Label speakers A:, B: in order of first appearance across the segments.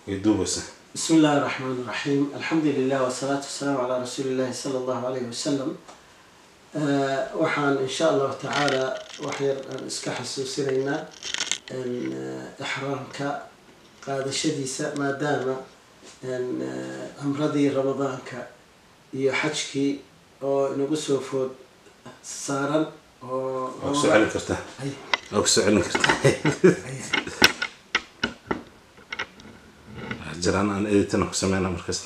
A: way duubaysa
B: بسم الله الرحمن الرحيم الحمد لله والصلاة والسلام على رسول الله صلى الله عليه وسلم آه، waxaan in sha allahu tacaala waxyar aan iska xasuusinaynaa in, ah, ixraamka qaadashadiisa maadaama in, ah, cumradii ramadaanka iyo xajkii oo inagu soo food saaran oo
A: waa kusoo celin kartaa
B: Ay,
A: waa kusoo celin kartaa
B: ay.
A: jiraan aan editina ku sameyna markasta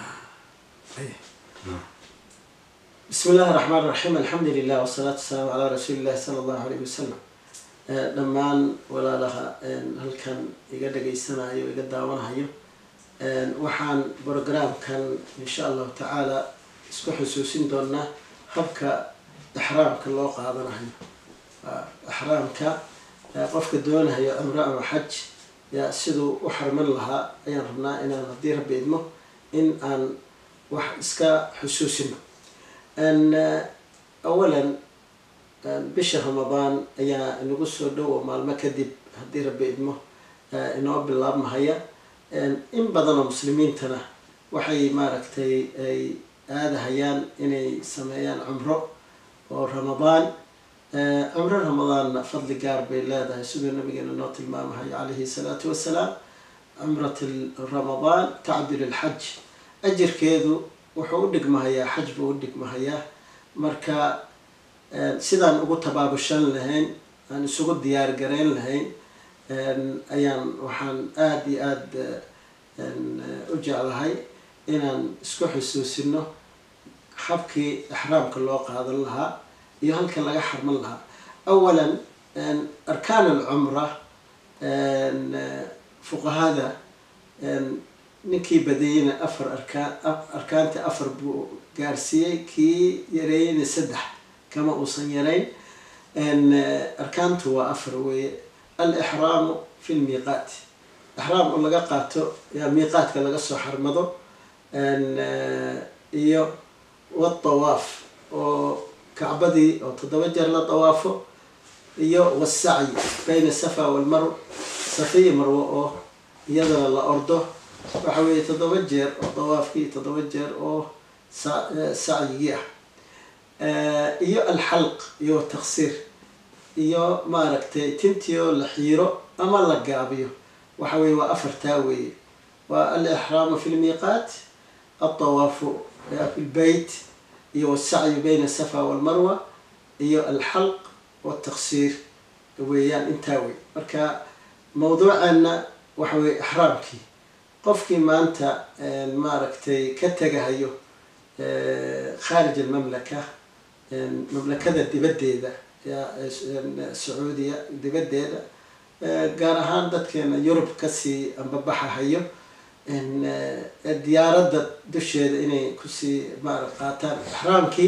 B: بسم الله الرحمن الرحيم الحمد لله والصلاة والسلام على رسول الله صلى الله عليه وسلم آه، dhammaan walaalaha een, halkan iga dhageysanayo iga daawanayo een, waxaan programkan insha allahu tacaala isku xusuusin doonaa habka ixraamka loo qaadanayo Waa ixraamka ee qofka doonayo cumro ama xaj yaa siduu u xarman lahaa ayaan rabnaa inaan haddii rabbi idmo in aan wax iska xusuusino n awalan bisha ramadaan ayaa inagu soo dhow oo maalmo kadib haddii rabbi idmo inoo bilaabmahaya in badanoo muslimiintana waxay maaragtay ay aadahayaan inay sameeyaan cumro oo ramadaan cumro ramadaanna fadli gaar bay leedahay siduu nabigeena noo tilmaamahay calayhi salaatu wasalaam cumrat ramadaan tacdil alxaj ajirkeedu wuxuu u dhigmahayaa xaj buu u dhigmahayaa marka sidaan ugu tabaabushan lahayn aan isugu diyaar garayn lahayn ayaan waxaan aada iyo aada u jeclahay inaan isku xusuusino habkii ixraamka loo qaadan lahaa iyo halka laga xarman lahaa awalan arkaan alcumra fuqahada ninkii badiyeyna afar arkaan arkaanta afar buu gaarsiiyey kii yareeyeyna saddex kama uusan yarayn arkaantu waa afar weeye alixraamu fi lmiiqaat ixraam oo laga qaato yaa miiqaatka laga soo xarmado iyo wadawaaf oo kacbadii oo toddoba jeer la dawaafo iyo wasacyi bayna safa walmarw safiya marwo oo iyadana la ordo waxa weeye toddoba jeer oo dawaafkii toddoba jeer oo sacyigii ah iyo alxalq iyo taqsiir iyo maaragtay tintii oo la xiiro ama la gaabiyo waxa weye waa afartaa weeye waa alixraamu fi lmiiqaat aldawaafu fi lbeyt iyo wasacyu bayna safa walmarwa iyo alxalq waltaqsiir weeyaan intaa wey marka mawduuceena waxa weye ixraamkii qofkii maanta maaragtay ka tegahayo khaarij almamlaka mamlakada dibaddeeda sacuudiya dibaddeeda gaar ahaan dadkeena yurub kasii ambabaxahayo diyaaradda dusheeda inay kusii maara qaataan ixraamkii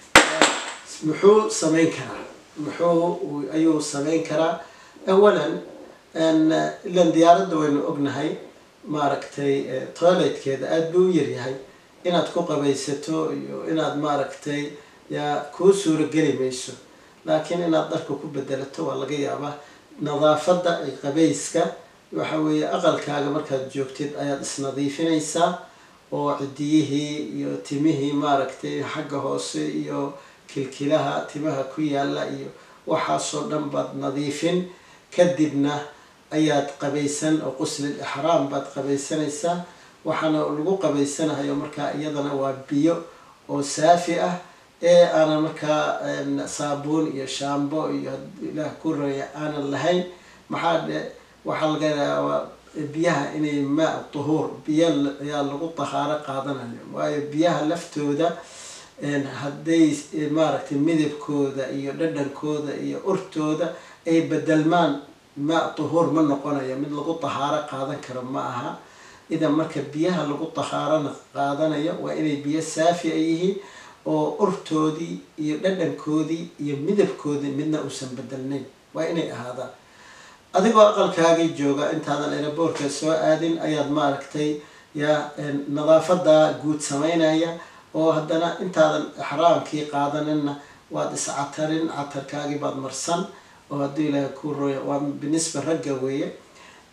B: muxuu sameyn karaa muxuu ayuu sameyn karaa awalan ilan diyaaradda waynu ognahay maaragtay toiletkeeda aada buu u yaryahay inaad ku qabaysato iyo inaad maaragtay yaa kuu suurageli mayso laakiin inaad dharka ku bedelato waa laga yaabaa nadaafadda ay qabayska waxa weeye aqalkaaga markaad joogtid ayaad isnadiifinaysaa oo cidiyihii iyo timihii maaragtay xagga hoose iyo kilkilaha timaha ku yaalla iyo waxaasoo dhan baad nadiifin kadibna ayaad qabaysan oo quslil ixraam baad qabaysanaysaa waxaana lagu qabaysanahayo markaa iyadana waa biyo oo saafi ah ee aanan markaa saabuun iyo shaambo iyo ilaah ku raya aanan lahayn maxaa dhe waxaa laga yaabaa biyaha inay maa tuhuur biyo ayaa lagu tahaaro qaadanayo waayo biyaha laftooda hadday maaragtay midabkooda iyo dhadhankooda iyo urtooda ay bedelmaan maa tuhuur ma noqonayo mid lagu tahaaro qaadan karo ma aha idan marka biyaha lagu tahaarona qaadanayo waa inay biyo saafi a yihiin oo urtoodii iyo dhadhankoodii iyo midabkoodii midna uusan bedelnayn waa inay ahaadaan adigoo aqalkaagii jooga intaadan eraboorka soo aadin ayaad maaragtay yaa nadaafada guud sameynaya oo haddana intaadan ixraamkii qaadanina waad iscatarin catarkaagii baad marsan oo haddii ilaahay ku roya waa binisba ragga weeye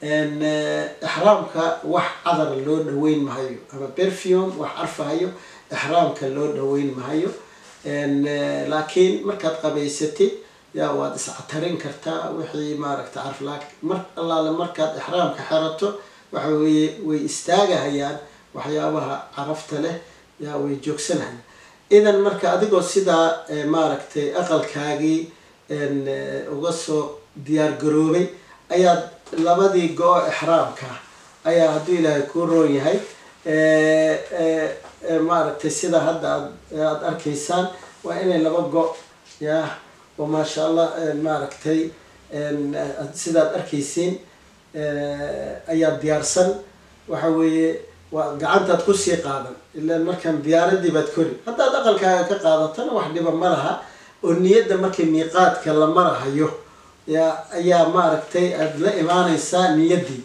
B: ixraamka wax cadar loo dhaweyn mahayo ama perfume wax carfahayo ixraamka loo dhaweyn mahayo laakiin markaad qabaysatid yaa waad iscatarin kartaa wixii maaragta carf mar allaale markaad ixraamka xerato waxa weeye way istaagahayaan waxyaabaha carafta leh yaa way joogsanahayaan idan marka adigoo sidaa maaragtay aqalkaagii uga soo diyaar garoobay ayaad labadii go-o ixraamka ayaa hadduu ilaahay kuu roon yahay maaragtay sida hadda aad aada arkaysaan waa inay laba go- yah oo maasha allah maaragtay sidaad arkaysiin ayaa diyaarsan waxa weeye waa gacantaad kusii qaadan ilaan markaan diyaaradii baad kori haddaad aqalkaaga ka qaadatana wax dhiba ma laha oo niyadda markii miiqaadka la marahayo yaa ayaa maaragtay aada la imaaneysaa niyaddii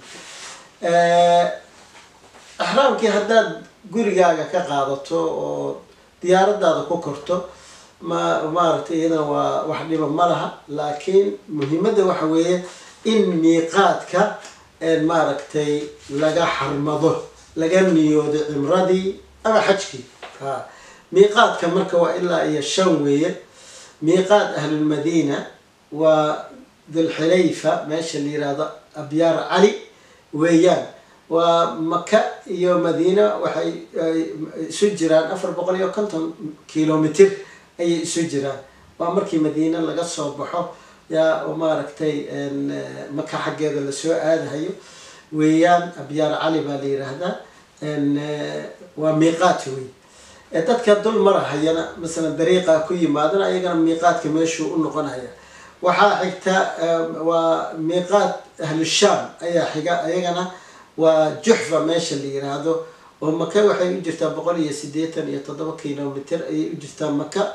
B: axraamkii haddaad gurigaaga ka qaadato oo diyaaradaada ku korto ma maaragtay iyadana waa wax dhiba ma laha laakiin muhiimadda waxa weeye in miiqaadka maaragtay laga xarmado laga niyoodo cimradii ama xajkii ha miiqaadka marka waa ilaa iyo shan weeye miiqaad ahlulmadiina waa dulxilayfa meesha la yihahdo abyaar cali weeyaan waa maka iyo madiina waxay isu jiraan afar boqol iyo konton kilomitr ayay isu jiraan waa markii madiina laga soo baxo yaa oo maaragtay maka xaggeeda lasoo aadahayo weeyaan abyaar cali baa la yiraahdaa waa miiqaat wey dadka dul marahayana masalan dariiqa ku yimaadana ayagana miiqaadka meeshuu u noqonaya waxaa xigta waa miiqaat ahlushaam ayaa xiga ayagana waa juxfa meesha la yiraahdo oo maka waxay u jirtaa boqol iyo sideetan iyo toddoba kilomitr ayay u jirtaa maka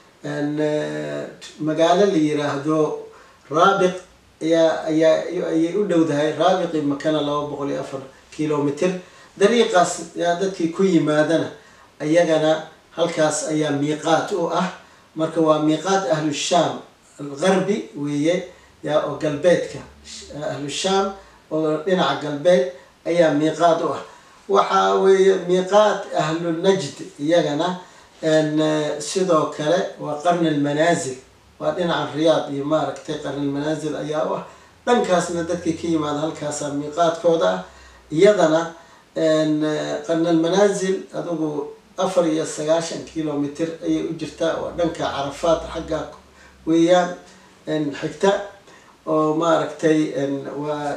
B: magaalo la yiraahdo raabiq ayaa ayaa ayay u dhowdahay raabiqi makana laba boqol iyo afar kilomitr dariiqaas yaa dadkii ku yimaadana ayagana halkaas ayaa miiqaat u ah marka waa miiqaat ahlushaam algarbi weeye yaa oo galbeedka ahlushaam oo dhinaca galbeed ayaa miiqaat u ah waxaa weeye miiqaat ahlunajd iyagana sidoo kale waa qarni almanaasil waa dhinaca riyaad iyo maaragtay qarni almanaasil ayaa u ah dhankaasna dadkii ka yimaada halkaasaa miiqaadkooda ah iyadana qarni almanaasil adigu afar iyo sagaashan kilomitr ayay u jirtaa oo dhanka carafaad xagga weeyaan xigta oo maaragtay waa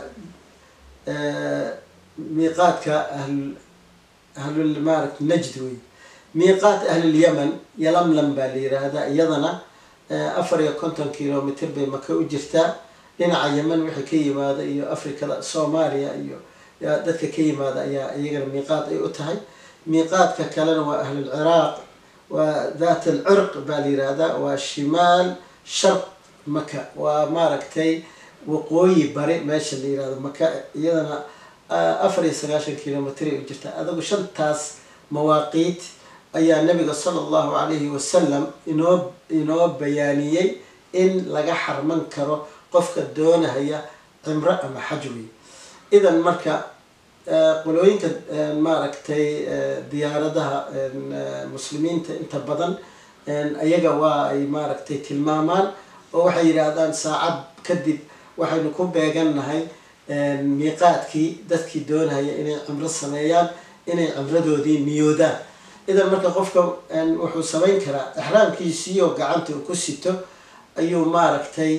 B: miiqaadka ahl ahlul maaragta najd wey miiqaat ahlulyaman yalamlam baa la yiraahdaa iyadana afar iyo konton kilomitr bay maka u jirtaa dhinaca yeman wixii ka yimaada iyo africada soomaaliya iyo dadka ka yimaada ayaa iyagana miiqaat ay u tahay miiqaadka kalena waa ahlulciraaq waa dhat alcirq baa la yiraahdaa waa shimaal sharq maka waa maaragtay waqooyi bari meesha la yirahdo maka iyadana afar iyo sagaashan kilomitr ay u jirtaa adagu shantaas mawaaqiit ayaa nabiga sala allahu calayhi wasalam inoo inoo bayaaniyey in laga xarman karo qofka doonahaya cimro ama xaj wey idan marka qolooyinka maaragtay diyaaradaha muslimiinta inta badan ayaga waa ay maaragtay tilmaamaan oo waxay yidhaahdaan saacad kadib waxaynu ku beegannahay miiqaadkii dadkii doonahaya inay cimro sameeyaan inay cimradoodii niyoodaan idan marka qofka wuxuu samayn karaa ixraamkiisiioo gacanta uu ku sito ayuu maaragtay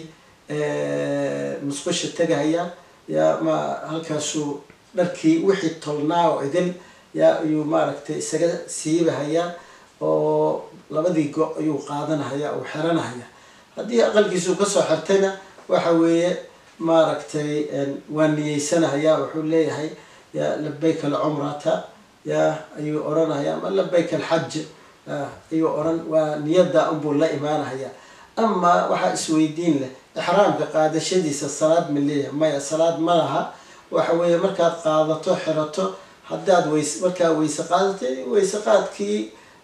B: musqusha tegahaya yaa ma halkaasuu dharkii wixii tolnaa oo idil yaa ayuu maaragtay isaga siibahayaa oo labadii go- ayuu qaadanahaya uu xiranahaya haddii aqalkiisuu kasoo xirtayna waxa weeye maaragtay waa niyeysanahaya wuxuu leeyahay ya labayk alcumrata ya ayuu oranaya ama labayk alxaj ayuu oran waa niyadda unbuu la imaanahaya ama waxaa isweydiin leh ixraamka qaadashadiisa salaad ma leeyahay maya salaad ma laha waxa weeye markaad qaadato xirato haddaad weys markaa weyse qaadatay weyse qaadkii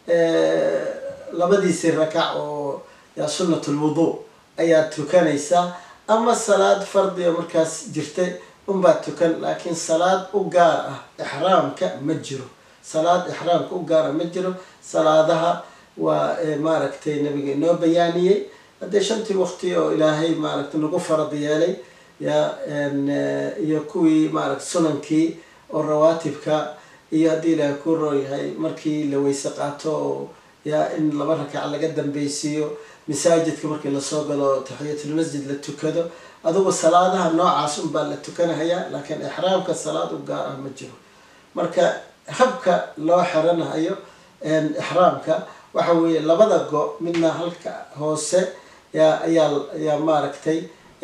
B: labadiisii rakac oo yaa sunnat lwudu ayaad tukanaysaa ama salaad fardiga markaas jirtay unbaa tukan laakiin salaad u gaar ah ixraamka ma jiro salaad ixraamka u gaar ah ma jiro salaadaha waa maaragtay nabiga inoo bayaaniyey haddee shantii waqti oo ilaahay maaragtay nagu farad yeelay ya iyo kuwii maaragta sunankii oo rawaatibka iyo haddii ilaahay ku roo yahay markii la weyse qaato oo ya in laba rakac laga dambeysiiyo masaajidka markii lasoo galo taxiyatulmasjid la tukado adugu salaadaha noocaas unbaa la tukanahayaa laakiin ixraamka salaad u gaar ah ma jiro marka habka loo xiranahayo ixraamka waxa weeye labada go midna halka hoose yaa ayaa ayaa maaragtay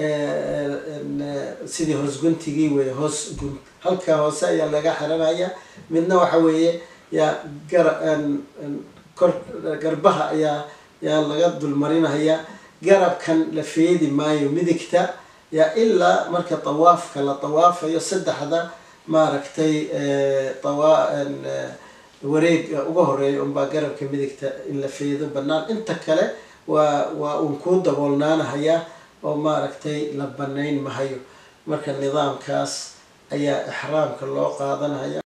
B: sidii hoos guntigii wey hoos gun halka hoose ayaa laga xiranaya midna waxa weeye yaa gar kor garbaha ayaa yaa laga dulmarinaya garabkan la feedi maayo midigta yaa ilaa marka tawaafka la tawaafayo saddexda maaragtay tawa wareega uga horeeya unbaa garabka midigta in la feedo banaan inta kale waa waa uun kuu daboolnaanahaya oo maaragtay la banayn mahayo marka nidaamkaas ayaa ixraamka loo qaadanaya